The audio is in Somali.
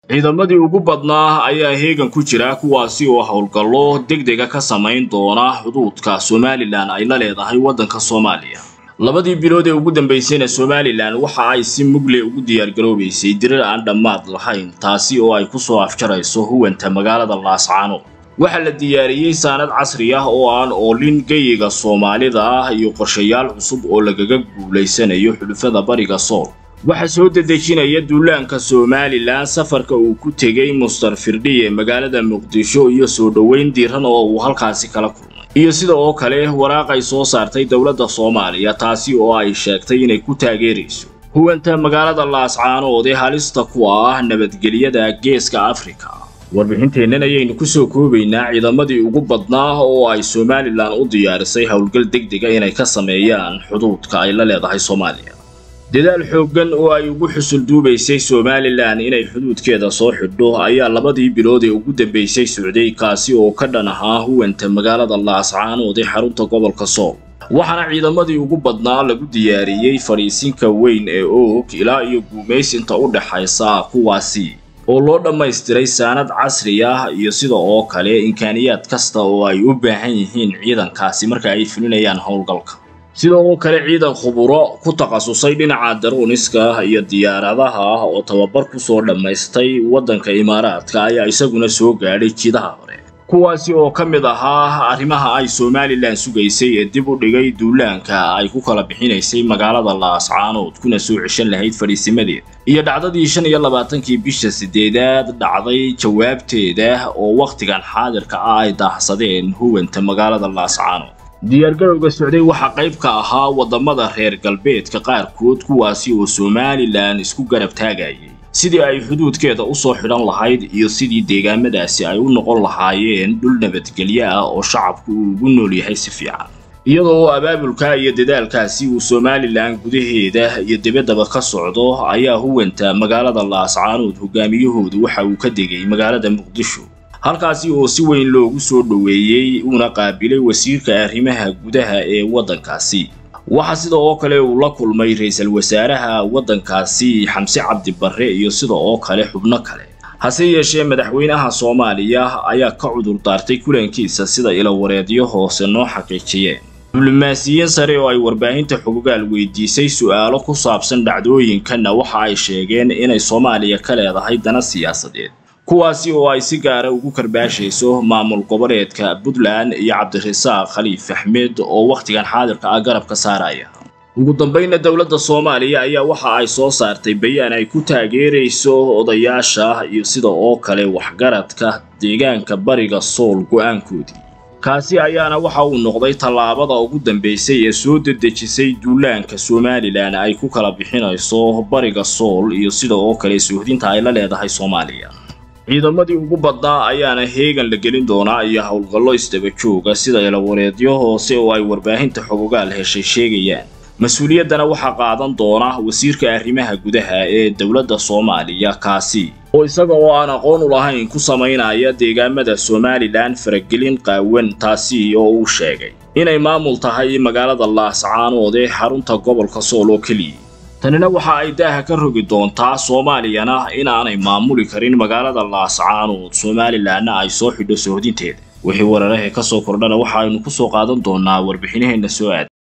ciidamadii ugu badnaa ayaa heegan ku jira kuwaasi oo howlgallo degdega ka samayn doona xuduudka somalilan ay la leedahay waddanka soomaaliya labadii bilood ee ugu dambaysayna somalilan waxa ay si mugle ugu diyaargaroobaysay dirir aan dhammaad lahayn taasi oo ay ku soo afjarayso huwanta magaalada laascaano waxaa la diyaariyey saanad casri ah oo aan oolin geyiga soomaalida ah iyo qorshayaal cusub oo lagaga guulaysanayo xulufada bariga sool waxaa soo dedejinaya duulaanka somalilan safarka uu ku tegey muster firdhiye magaalada muqdisho iyo soo dhoweyn diiran oo uu halkaasi kala kulmay iyo sida oo kale waraaq ay soo saartay dowladda soomaaliya taasi oo ay sheegtay inay ku taageerayso huwanta magaalada laascaanood ee halista ku ah nabadgelyada geeska afrika warbixinteennan ayaynu ku soo koobaynaa ciidamadii ugu badnaa oo ay somalilan u diyaarisay howlgal degdega inay ka sameeyaan xuduudka ay la leedahay soomaaliya dadaal xooggan oo ay ugu xusul duubaysay somalilan inay xuduudkeeda soo xidho ayaa labadii bilood ee ugu dambaysay socday kaasi oo ka dhan ahaa huwanta magaalada laascaanood ee xarunta gobolka sool waxaana ciidamadii ugu badnaa lagu diyaariyey fadhiisinka weyn ee oog ilaa iyo guumaysinta u dhexaysa kuwaasi oo loo dhammaystiray saanad casri ah iyo sida oo kale imkaaniyaad kasta oo ay u baahan yihiin ciidankaasi marka ay fulinayaan howlgalka sida oo kale ciidan khuburo ku takhasusay dhinaca daruuniska iyo diyaaradaha ah oo tababar ku soo dhammaystay waddanka imaaraadka ayaa isaguna soo gaadhay jidaha hore kuwaasi oo ka mid ahaa arrimaha ay somalilan sugaysay ee dib u dhigay duulaanka ay ku kala bixinaysay magaalada laascaanood kuna soo ceshan lahayd fadhiisimadeeda iyo dhacdadii shan iyo labaatankii bisha sideedaad dhacday jawaabteeda oo wakhtigan xaadirka ah ay daahsadeen huwanta magaalada laascaanood diyaargarowga socday waxaa qayb ka ahaa waddamada reer galbeedka qaarkood kuwaasi oo somalilan isku garab taagayay sidii ay xuduudkeeda u soo xidhan lahayd iyo sidii deegaamadaasi ay u noqon lahaayeen dhul nabadgelyo ah oo shacabku uu ugu nool yahay si fiican iyadoo abaabulka iyo dadaalkaasi uu somalilan gudaheeda iyo debaddaba ka socdo ayaa huwanta magaalada laascaanood hogaamiyahoodu waxa uu ka degay magaalada muqdisho halkaasi oo si weyn loogu soo dhoweeyey uuna qaabilay wasiirka arrimaha gudaha ee waddankaasi waxaa sida oo kale uu la kulmay ra-iisul wasaaraha waddankaasi xamse cabdi barre iyo sida oo kale xubno kale hase yeeshee madaxweynaha soomaaliya ayaa ka cudur daartay kulankiisa sida ilawareedyo hoose noo xaqiijiyeen diblomaasiyiin sare oo ay warbaahinta xogogaal weydiisay su'aalo ku saabsan dhacdooyinkanna waxa ay sheegeen inay soomaaliya ka leedahay dana siyaasadeed kuwaasi oo ay si gaara ugu karbaashayso maamul goboleedka puntland iyo cabdirasaaq khaliif axmed oo wakhtigan xaadirka ah garabka saaraya ugu dambayna dowladda soomaaliya ayaa waxa ay soo saartay bayaan ay ku taageerayso odayaasha iyo sida oo kale waxgaradka deegaanka bariga sool go'aankoodii kaasi ayaana waxa uu noqday tallaabada ugu dambaysay ee soo dedejisay duulaanka somalilan ay ku kala bixinayso bariga sool iyo sida oo kale suuhdinta ay la leedahay soomaaliya ciidamadii ugu badnaa ayaana heegan la gelin doonaa iyo howlgallo isdaba jooga sida ilawareedyo hoose oo ay warbaahinta xogogaal heshay sheegayaan mas-uuliyaddana waxaa qaadan doona wasiirka arrimaha gudaha ee dowladda soomaaliya kaasi oo isaga oo aan aqoon u lahayn ku samaynaya deegaamada somalilan faragelin qaawan taasi oo uu sheegay inay maamul tahay magaalada laascaanood ee xarunta gobolka sool oo keliya tanina waxa ay daaha ka rogi doontaa soomaaliyana inaanay maamuli karin magaalada laascaanood somalilanna ay soo xidho soohdinteeda wixii weerarahe ka soo kordhana waxa aynu ku soo qaadan doonaa warbixinaheenna soo aad